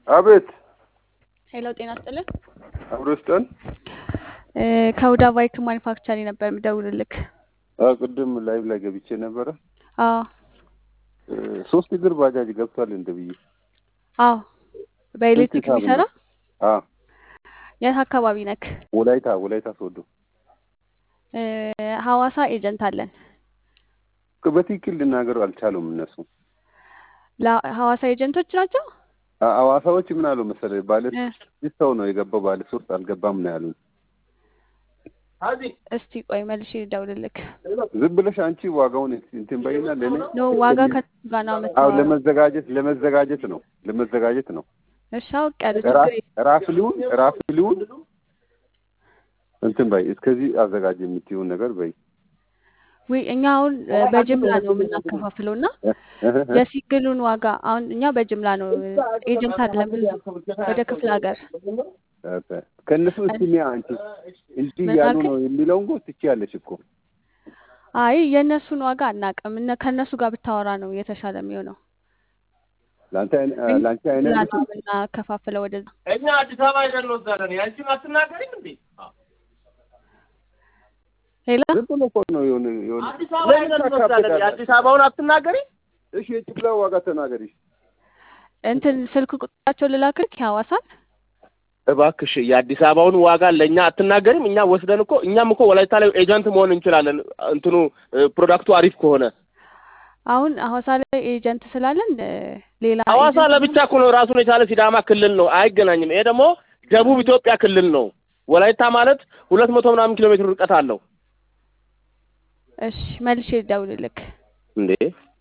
አቤት ሄሎ ጤና ይስጥልን። አብሮ ስጠን። እ ከሁዳ ባይክ ማኒፋክቸሪ ነበር የምደውልልክ። ቅድም ላይቭ ላይ ገብቼ ነበረ። አዎ እ ሶስት እግር ባጃጅ ገብቷል እንደ ብዬ አዎ በኤሌክትሪክ ሂሳብ የሚሰራ ነው? አዎ የት አካባቢ ነክ? ወላይታ ወላይታ ሶዶ እ ሐዋሳ ኤጀንት አለን። በትክክል ልናገሩ አልቻሉም እነሱ ለሐዋሳ ኤጀንቶች ናቸው። አ- ሐዋሳዎች ምን አሉ መሰለህ ባለ እ ስድስት ሰው ነው የገባው ባለ ሶስት አልገባም ነው ያሉን። እስቲ ቆይ መልሼ ልደውልልክ። ዝም ብለሽ አንቺ ዋጋውን እንትን በይና ለእኔ ኖ ዋጋ ከሱ ጋር ነው አዎ የምታወራው። ለመዘጋጀት ለመዘጋጀት ነው ለመዘጋጀት ነው። እሺ አውቄያለሁ፣ ራ- ችግር የለም። ራፍሊውን ራፍሊውን እንትን በይ እስከዚህ አዘጋጅ የምትይውን ነገር በይ ውይ እኛ አሁን እ በጅምላ ነው የምናከፋፍለው እና የሲንግሉን ዋጋ አሁን እኛ በጅምላ ነው ኤጀንት አይደለም ብዙ ወደ ክፍለ ሀገር ከእነሱ እስቲ ሚያ አንቺ እንዲህ ምን እያሉ አልከኝ? ነው የሚለውን ጎ ትችያለሽ እኮ አይ የእነሱን ዋጋ አናውቅም። እነ ከእነሱ ጋር ብታወራ ነው የተሻለ የሚሆነው። ለአንተ አይነ- እኛ ለአንቺ በጅምላ አይነት ነው የምናከፋፍለው ወደዛ። እኛ አዲስ አበባ ሄደን እንወስዳለን። ያንቺን አትናገሪም እንዴ? ሌላ ዝም ብሎ እኮ ነው የሆነ የሆነ አዲስ አበባ ሄደን እንወስዳለን። የአዲስ አበባውን አትናገሪ። እሺ የጭፍላ ዋጋ ተናገሪ እንትን ስልክ ቁጥራቸው ልላክልክ የሐዋሳን እባክሽ የአዲስ አበባውን ዋጋ ለእኛ አትናገሪም። እኛ ወስደን እኮ እኛም እኮ ወላይታ ላይ ኤጀንት መሆን እንችላለን። እንትኑ እ፣ ፕሮዳክቱ አሪፍ ከሆነ አሁን ሐዋሳ ላይ ኤጀንት ስላለን እ፣ ሌላ ሐዋሳ ኤጀንት ለብቻ እኮ ነው ራሱን የቻለ ሲዳማ ክልል ነው፣ አይገናኝም። ይሄ ደግሞ ደቡብ ኢትዮጵያ ክልል ነው። ወላይታ ማለት ሁለት መቶ ምናምን ኪሎ ሜትር ርቀት አለው እሺ መልሼ ልደውልልክ። እንዴ